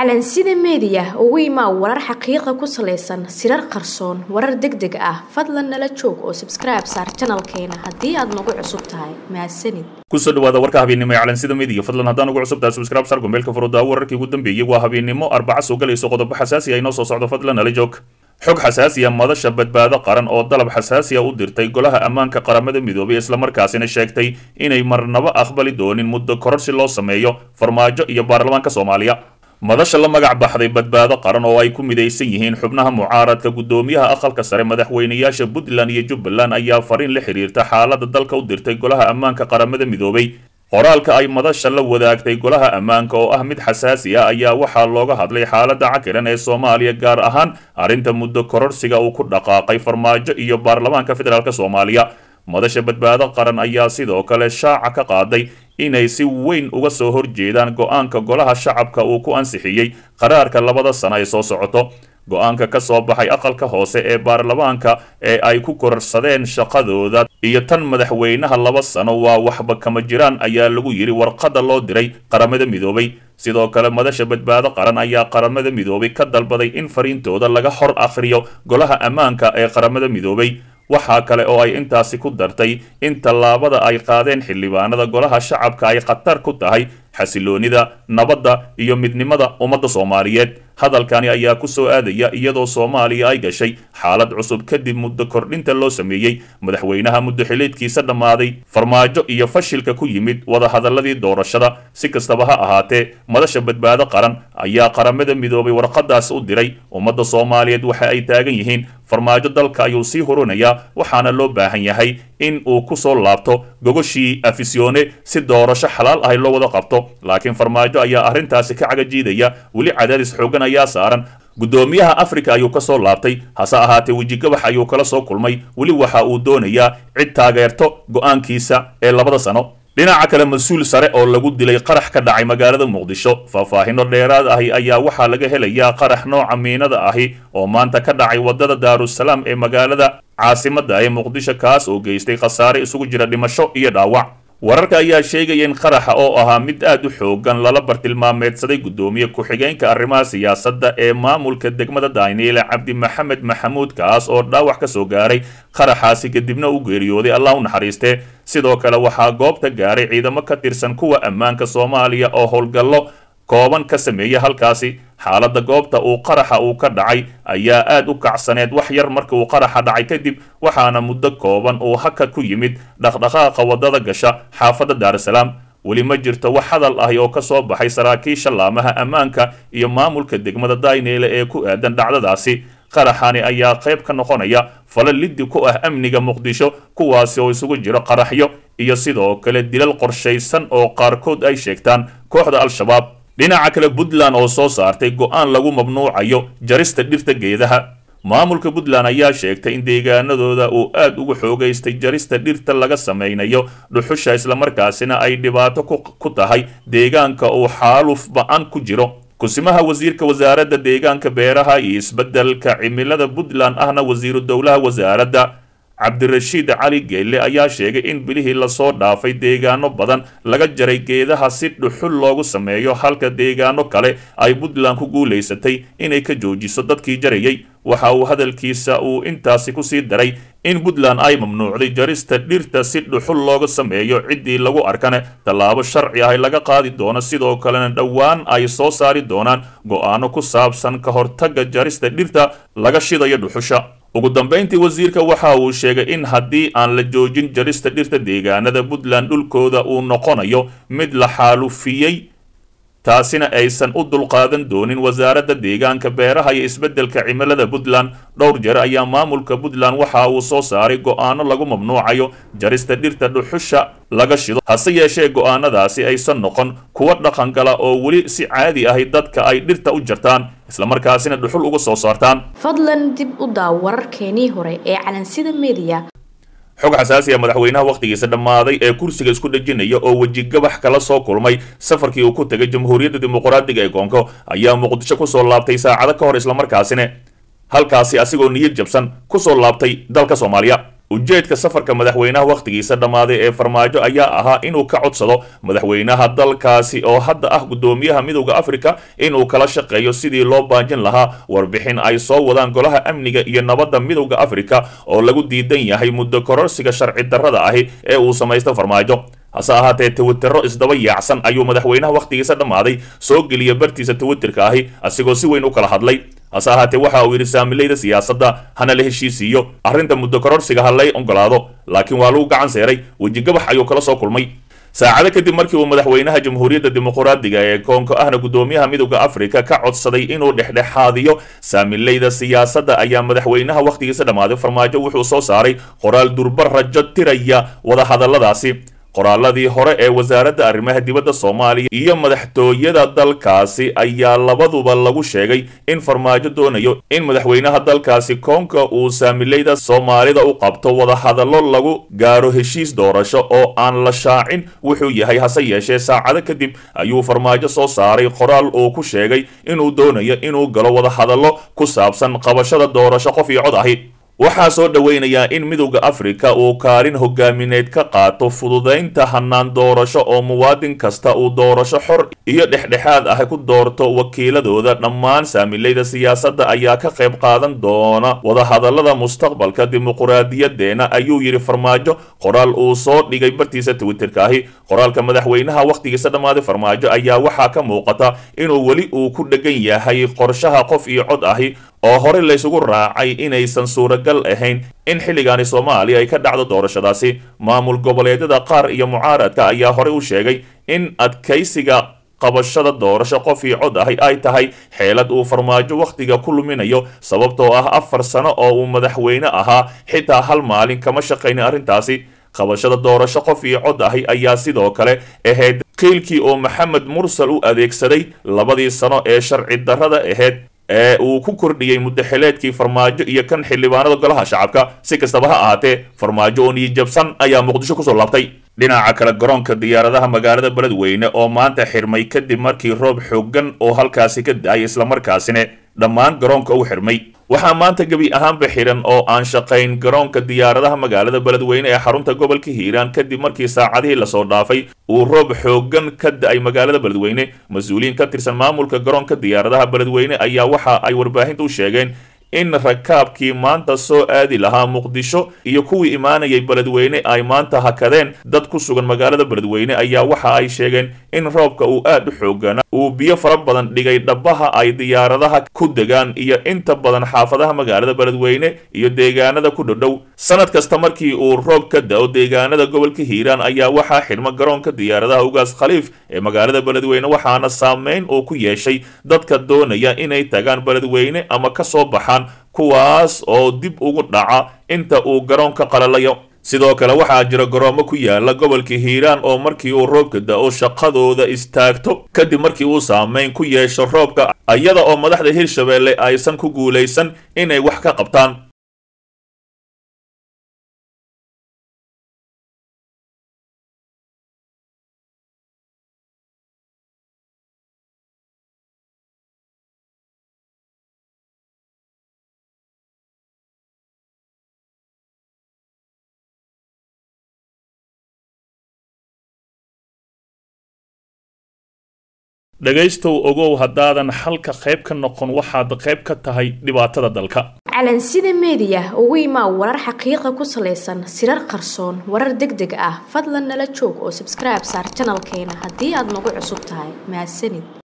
calansida meediya ugu imaa warar xaqiiqa ku salaysan sirar qarsoon warar deg deg ah fadlan nala joog oo sabskribe saar janalkeena haddii aad nagu cusub tahay mahadsanid kusoo dhawaada warka habeennimo ee calansida meediya fadlan haddaan ugu cusub tahay subscribe sar gombeelka furudaawo wararkii ugu dambeeyey waa habeennimo arbaca soo galayso qodobo xasaasi ah inoo soo socdo fadlan nala joog xog xasaasiya madasha badbaado qaran oo dalab xasaasiya u dirtay golaha ammaanka qaramada midoobay islamarkaasina sheegtay inay marnabo aqbali doonin muddo kororsi loo sameeyo farmaajo iyo baarlamaanka soomaaliya madasha la magac baxday badbaado qaran oo ay ku midaysan yihiin xubnaha mucaaradka guddoomiyaha aqalka sare madaxweynayaasha puntland iyo jubbaland ayaa fariin la xiriirta xaalada dalka u dirtay golaha ammaanka qaramada midoobay qoraalka ay madasha la wadaagtay golaha ammaanka oo ah mid xasaasi ah ayaa waxaa looga hadlay xaalada cakiran ee soomaaliya gaar ahaan arrinta muddo kororsiga uu ku dhaqaaqay farmaajo iyo baarlamaanka federaalk soomaaliya madasha badbaado qaran ayaa sidoo kale shaaca ka qaaday inay si weyn uga soo horjeedaan go-aanka golaha shacabka uu ku ansixiyey qaraarka labada sano ee soo socoto go-aanka ka soo baxay aqalka hoose ee baarlamaanka ee ay ku kororsadeen shaqadooda iyo tan madaxweynaha laba sano waa waxba kama jiraan ayaa lagu yidhi warqadda loo diray qaramada midoobay sidoo kale madasha badbaado qaran ayaa qaramada midoobay ka dalbaday in fariintooda laga hor akhriyo golaha ammaanka ee qaramada midoobay waxaa kale oo ay intaasi ku dartay in tallaabada ay qaadeen xildhibaanada golaha shacabka ay khatar ku tahay xasiloonida nabadda iyo midnimada ummadda soomaaliyeed hadalkani ayaa ku soo aadaya iyadoo soomaaliya ay gashay xaalad cusub kadib muddo kordhinta loo sameeyey madaxweynaha muddo xiliedkiisa dhammaaday farmaajo iyo fashilka ku yimid wadahadaladii doorashada si kastaba ha ahaatee madasha badbaado qaran ayaa qaramada midoobay warqadaas u diray ummadda soomaaliyeed waxa ay taagan yihiin farmaajo dalka ayuu sii hurinayaa waxaana loo baahan yahay in uu ku soo laabto gogoshii afisyoone si doorasho xalaal ahay loo wada qabto laakiin farmaajo ayaa arrintaasi ka cagajiidaya weli cadaadis xoogan ayaa saaran guddoomiyaha afrika ayuu ka soo laabtay hase ahaatee wejigabax ayuu kala soo kulmay weli waxa uu doonayaa cid taageerto go-aankiisa ee labada sano dhinaca kale mas-uul sare oo lagu dilay qarax ka dhacay magaalada muqdisho faahfaahino dheeraad ahi ayaa waxaa laga helayaa qarax nooca miinada ahi oo maanta ka dhacay waddada daarusalaam ee magaalada caasimadda ee muqdisho kaas oo geystay khasaare isugu jira dhimasho iyo dhaawac wararka ayaa sheegaya in qaraxa oo ahaa mid aad u xoogan lala bartilmaameedsaday guddoomiye ku-xigeenka arrimaha siyaasadda ee maamulka degmada daniele cabdi maxamed maxamuud kaas oo dhaawac ka soo gaaray qaraxaasi kadibna u geeriyooday allah u naxariistee sidoo kale waxaa goobta gaaray ciidamo ka tirsan kuwa ammaanka soomaaliya oo howlgallo kooban ka sameeya halkaasi xaaladda goobta uu qaraxa uu ka dhacay ayaa aad u kacsaneed wax yar marka uu qaraxa dhacay kadib waxaana muddo kooban uu hakad ku yimid dhaqdhaqaaqa waddada gasha xaafadda daarusalaam weli ma jirto wax hadal ahi oo ka soo baxay saraakiisha laamaha ammaanka iyo maamulka degmada dayneele ee ku aadan dhacdadaasi qaraxani ayaa qayb ka noqonaya falo liddi ku ah amniga muqdisho kuwaasi oo isugu jiro qaraxyo iyo sidoo kale dilal qorshaysan oo qaarkood ay sheegtaan kooxda al-shabaab dhinaca kale puntland oo soo saartay go-aan lagu mamnuucayo jarista dhirta geedaha maamulka puntland ayaa sheegtay in deegaanadooda uu aad ugu xoogaystay jarista dhirta laga samaynayo dhuxusha islamarkaasina ay dhibaato ku tahay deegaanka uu xaaluf ba-an ku jiro kusimaha wasiirka wasaaradda deegaanka beeraha iyo isbeddelka cimilada puntland ahna wasiiru dowlaha wasaaradda cabdirashiid cali geelle ayaa sheegay in bilihii lasoo dhaafay deegaano badan laga jaray geedaha si dhuxul loogu sameeyo halka deegaano kale ay puntland ku guulaysatay inay ka joojiso dadkii jarayay waxa uu hadalkiisa uu intaasi kusii daray in puntland ay mamnuucday jarista dhirta si dhuxul looga sameeyo ciddii lagu arkane tallaabo sharci ah laga qaadi doono sidoo kalena dhowaan ay soo saari doonaan go-aano ku saabsan ka hortagga jarista dhirta laga shidayo dhuxusha ugu dambayntii wasiirka waxa uu sheegay in haddii aan la joojin jarista dhirta deegaanada puntland dhulkooda uu noqonayo mid la xaalufiyey taasina aysan u dulqaadan doonin wasaaradda deegaanka beeraha iyo isbeddelka cimilada puntland dhowr jeer ayaa maamulka puntland waxa uu soo saaray go-aano lagu mamnuucayo jarista dhirta dhuxusha laga shido hase yeeshee go-aanadaasi aysan noqon kuwa dhaqangala oo weli si caadi ahi dadka ay dhirta u jartaan islamarkaasina dhuxul uga soo saartaan fadlan dib u daaw wararkeenii hore ee calansida meediya xog xasaasi ah madaxweynaha wakhtigiisa dhammaaday ee kursiga isku dhejinaya oo wejigabax kala soo kulmay safarkii uu ku tegay jamhuuriyadda dimuqraadiga ee koonko ayaa muqdisho kusoo laabtay saacado ka hor islamarkaasina halkaasi asigoo niyad jabsan kusoo laabtay dalka soomaaliya ujeedka safarka madaxweynaha wakhtigiisa dhammaaday ee farmaajo ayaa ahaa inuu ka codsado madaxweynaha dalkaasi oo hadda ah guddoomiyaha midowda afrika inuu kala shaqeeyo sidii loo baajin lahaa warbixin ay soo wadaan golaha amniga iyo nabadda midowda afrika oo lagu diidan yahay muddo kororsiga sharci darrada ahi ee uu samaysto farmaajo hase ahaatee twitero isdaba yaacsan ayuu madaxweynaha wakhtigiisa dhammaaday soo geliya bartiisa twitterka ahi asigoo si weyn u kala hadlay hase ahaatee waxa uu yidhi saamilayda siyaasadda hana la heshiisiiyo arrinta muddo kororsiga ha lay ogolaado laakiin waa lagu gacan seeray wejigabax ayuu kala soo kulmay saacado kadib markii uu madaxweynaha jamhuuriyadda dimuqraadiga ee koonka ahna guddoomiyaha midowda afrika ka codsaday inuu dhexdhexaadiyo saamilayda siyaasadda ayaa madaxweynaha wakhtigiisa dhammaaday farmaajo wuxuu soo saaray qoraal durba rajo tiraya wadahadalladaasi qoraaladii hore ee wasaaradda arrimaha dibadda soomaaliya iyo madaxtooyada dalkaasi ayaa labaduba lagu sheegay in farmaajo doonayo in madaxweynaha dalkaasi koonka uu saamilayda soomaalida u qabto wadahadallo lagu gaaro heshiis doorasho oo aan la shaacin wuxuu yahay hase yeeshee saacado kadib ayuu farmaajo soo saaray qoraal uu ku sheegay inuu doonayo inuu galo wadahadallo ku saabsan qabashada doorasho qof iyo cod ahi waxaa soo dhoweynayaa in midowda afrika uu kaalin hogaamineed ka qaato fududaynta hanaan doorasho oo muwaadin kasta uu doorasho xor iyo dhexdhexaad ah ku doorto wakiiladooda dhammaan saamilayda siyaasadda ayaa ka qayb qaadan doona wadahadallada mustaqbalka dimuquraadiyadeena ayuu yidhi farmaajo qoraal uu soo dhigay bartiisa twitterka ahi qoraalka madaxweynaha wakhtigiisa dhammaaday farmaajo ayaa waxaa ka muuqata inuu weli uu ku dhegan yahay qorshaha qof iyo cod ahi oo horey laysugu raacay inaysan suuragal ahayn in xilligaani soomaaliya ay ka dhacdo doorashadaasi maamul goboleedyada qaar iyo mucaaradka ayaa horey u sheegay in adkaysiga qabashada doorasho qof iyo cod ahi ay tahay xeelad uu farmaajo wakhtiga ku luminayo sababtoo ah afar sano oo uu madaxweyne ahaa xitaa hal maalin kama shaqaynin arrintaasi qabashada doorasho qof iyo cod ahi ayaa sidoo kale ahayd qiilkii oo maxamed mursal u adeegsaday labadii sano ee sharci darrada ahayd ee uu ku kordhiyey muddaxileedkii farmaajo iyo kan xildhibaanada golaha shacabka si kastaba ha ahaatee farmaajo oo niyijabsan ayaa muqdisho kusoo laabtay dhinaca kale garoonka diyaaradaha magaalada beledweyne oo maanta xirmay kadib markii roob xooggan oo halkaasi ka da-ay islamarkaasina dhammaan garoonka u xirmay waxaa maanta gebi ahaanba xiran oo aan shaqayn garoonka diyaaradaha magaalada beledweyne ee xarunta gobolka hiiraan kadib markii saacadihii lasoo dhaafay uu roob xooggan ka da-ay magaalada beledweyne mas-uuliyiin ka tirsan maamulka garoonka diyaaradaha beledweyne ayaa waxa ay warbaahinta u sheegeen in rakaabkii maanta soo aadi lahaa muqdisho iyo kuwii imaanayay beledweyne ay maanta hakadeen dad ku sugan magaalada beledweyne ayaa waxa ay sheegeen in roobka uu aad u xoogana uu biyo fara badan dhigay dhabaha ay diyaaradaha ku degaan iyo inta badan xaafadaha magaalada beledweyne iyo deegaanada ku dhodhow sanad kasta markii uu roob ka da-o deegaanada gobolka hiiraan ayaa waxaa xidhma garoonka diyaaradaha ugaas khaliif ee magaalada beledweyne waxaana saameyn uu ku yeeshay dadka doonaya inay tagaan beledweyne ama ka soo baxaan kuwaas oo dib ugu dhaca inta uu garoonka qalalayo sidoo kale waxaa jira garoomo ku yaala gobolka hiiraan oo markii uu roobka da-o shaqadooda istaagto kadib markii uu saameyn ku yeesho roobka iyada oo madaxda hirshabeelle aysan ku guulaysan inay wax ka qabtaan dhegaystow ogow haddaadan xalka qayb ka noqon waxaad qayb ka tahay dhibaatada dalka calansida meediya ugu imaa warar xaqiiqa ku salaysan sirar qarsoon warar deg deg ah fadlan nala joog oo sabskribe saar janalkeena haddii aad nagu cusub tahay mahadsanid